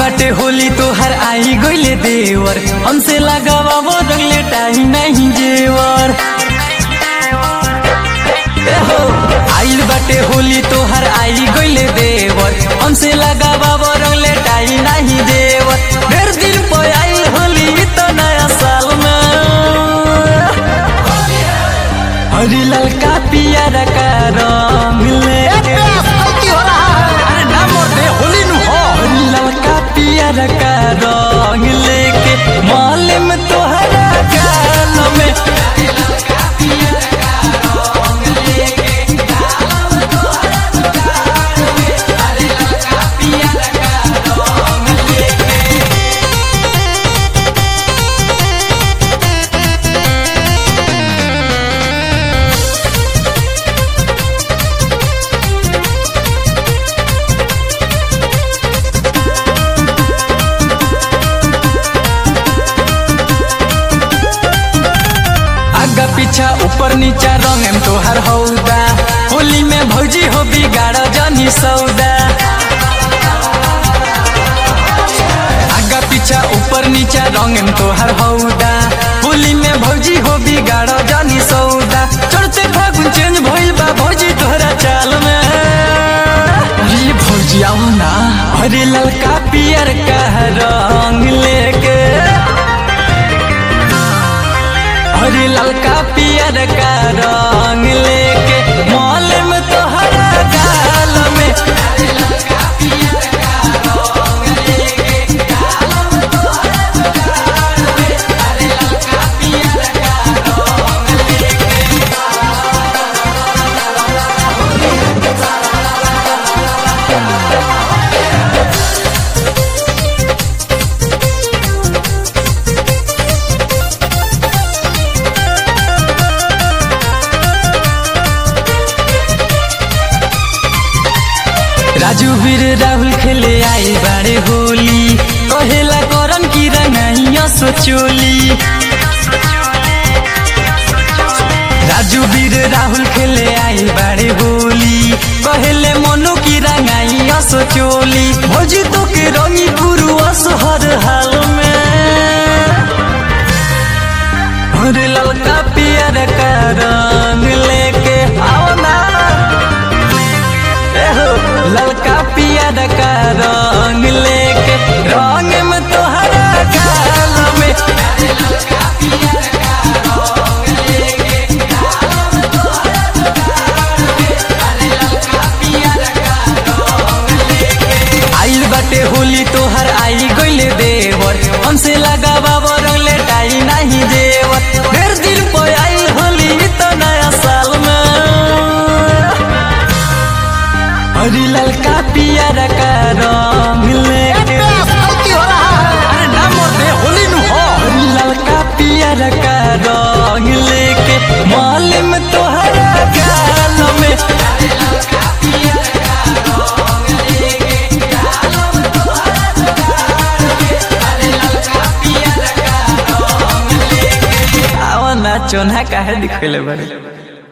बाटे होली तोहर आई गइले देवर हमसे लगावा वो रंगले टाई नहीं जेवर ए हो, आइल बाटे होली तोहर आई गइले देवर हमसे लगावा वो रंगले टाई नहीं जेवर ढेर दिन पे आइल होली ई तो नया साल में हरी ललका पियर का रंग लेके अरे ना मोटे होली नु हो हरी ललका पियर का रंग लेके माले में तोहरा गाल में आगा पीछा ऊपर नीचा रंग एम तोहर हौदा होली में भौजी हो बिगाड़ जानी सौदा आगा पीछा ऊपर नीचा रंग एम तोहर हौदा होली में भौजी हो बिगाड़ जानी सौदा चढ़ते फागुन चेंज भइल बा भौजी तोहरा चाल में अरे भौजी आओ ना अरे ललका पियर का रंग लेके हरी ललका पियर का रंग लेके मॉल में तोहरा गाल में राजू वीर राहुल खेले आई बाड़े होली कहेला करन की रंगाइया सोचोली राजू वीर राहुल खेले आई बाड़े होली कहेले मनो की रंगाइया सोचोली भौजी तो के रंगी पुरुष हर हाल में अरे ललका पियर का रंग लेके आओ ना एहो, ललका पियर का रंग लेके रंग में तोहरा गाल में आइल बाटे होली तोहर आई गइले देवर हमसे लगावा वो रंगले टाई नहीं देवर ढेर दिन पे आइल होली ई तो नया साल में हरी ललका पियर का रंग लेके अरे ना मोटे होली नु हो हरी ललका पियर का रंग लेके माल में तोहरा गाल में आवा ना चोना काहे दिखले बारे